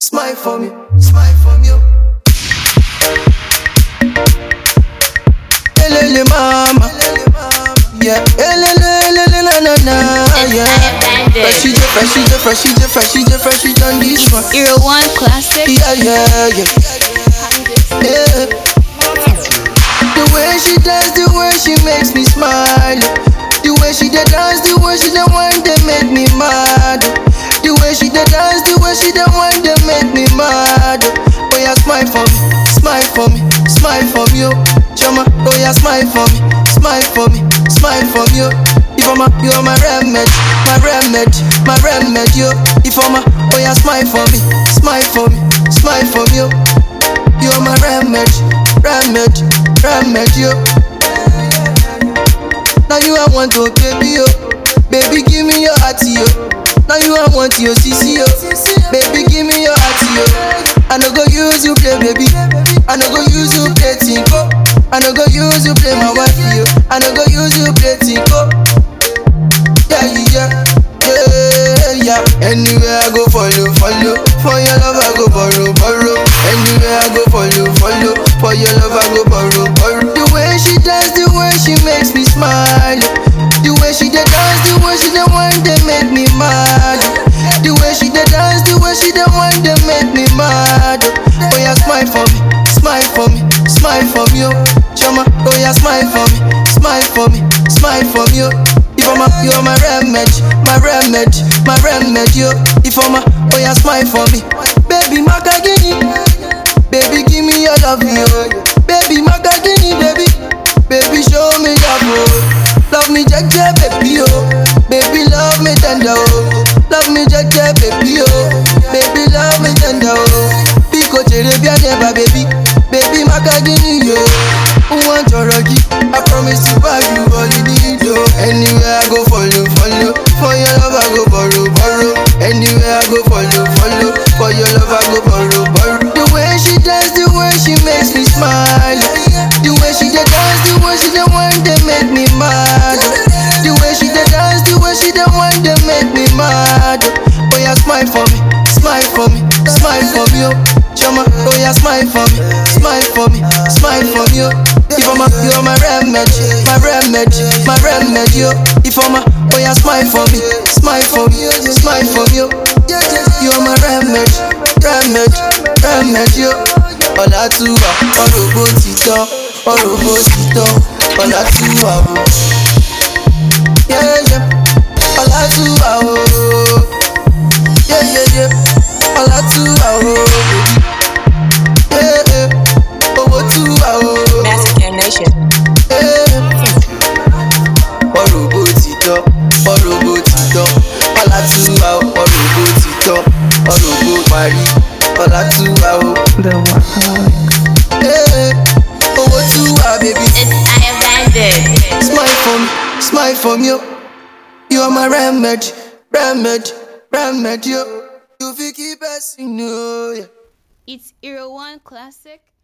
Smile for me, smile for me. Elele mama, yeah. Elele elele na na na, yeah. Freshy J, freshy J, freshy J, freshy J, freshy on this one. Euro One Classic. Yeah, yeah, yeah. yeah. The way she dance, the way she makes me smile. The way she dey dance, the way she dey whine, they make me mad. The way she dey dance, the way she dey whine, they make me mad. Oh yeah, smile for me, smile for me, smile for me, oh. Chama, oh yeah, smile for me, smile for me, smile for me, oh. If I'm a, you are my remedy, my remedy, my remedy, oh. If I'm a, oh yeah, smile for me, smile for me, smile for me, oh. You are my remedy, remedy, remedy, oh. Now you I want to baby, oh. Baby, give me your heart, yo. Now you I want your CC, yo. Baby, give me your heart, yo. I no go use you play, baby. I no go use you play tinko. I no go use you play my wife, yo. I no go use you play tinko. Yeah, yeah, yeah, yeah. Anywhere I go, follow, follow. For your love, I go borrow, borrow. Anywhere I go, follow, follow. For your love, I go borrow, borrow. The way she dance, the way she makes me smile. The way she dey dance, the way she dey whine, they make me mad. The way she dey dance, the way she dey whine, they make me mad. Oh yeah, smile for me, smile for me, smile for me, oh. Chama, oh yeah, smile for me, smile for me, smile for me, oh. If I'm a, you're my remedy, my remedy, my remedy, oh. If I'm a, oh yeah, smile for me, baby, Makagini, baby, give me your love, yo. Baby, Makagini, baby, baby, show me love, oh. Love me, jeje, baby, oh. Baby, love me tender, oh. Love me, jeje, baby, oh. Baby, love me tender, oh. Pico Cherubia never, baby. Baby, Makagini, yo. Who want your ruggy? I promise to buy you all you need, oh. Anywhere I go, follow, follow. For your love, I go borrow, borrow. Anywhere I go, follow, follow. For your love, I go borrow, borrow. The way she dance, the way she makes me smile. The way she dey dance, the way she dey whine, they make me mad. The way she dey dance, the way she dey whine, they make me mad. Oh yeah, smile for me, smile for me, smile for me, oh. Chama, oh yeah, smile for me, smile for me, smile for me, oh. If I'm a, you're my remedy, my remedy, my remedy, oh. If I'm a, oh yeah, smile for me, smile for me, smile for me, oh. You're my remedy, remedy, remedy, oh. Ọ̀la tú wà, ọ̀rọ̀ bó ti tán, ọ̀rọ̀ bó ti tán, ọ̀la tú wà o. Yeah, yeah. Ọ̀la tú wà o. Yeah, yeah, yeah. Ọ̀la tú wà o. Yeah, yeah. Owó tú wà o. Massacre Nation. ọ̀rọ̀ bó ti tọ́ ọ̀rọ̀ bó ti tọ́ ọ̀la tú wa o ọ̀rọ̀ bó ti tọ́ ọ̀rọ̀ bó parí ọ̀la tú wa o. The Workaholics. Ee, owó tú wa bèbí. It's I abandoned. smile for me smile for me o you are my remedy remedy remedy o you fit keep person o. It's Euro One Classic.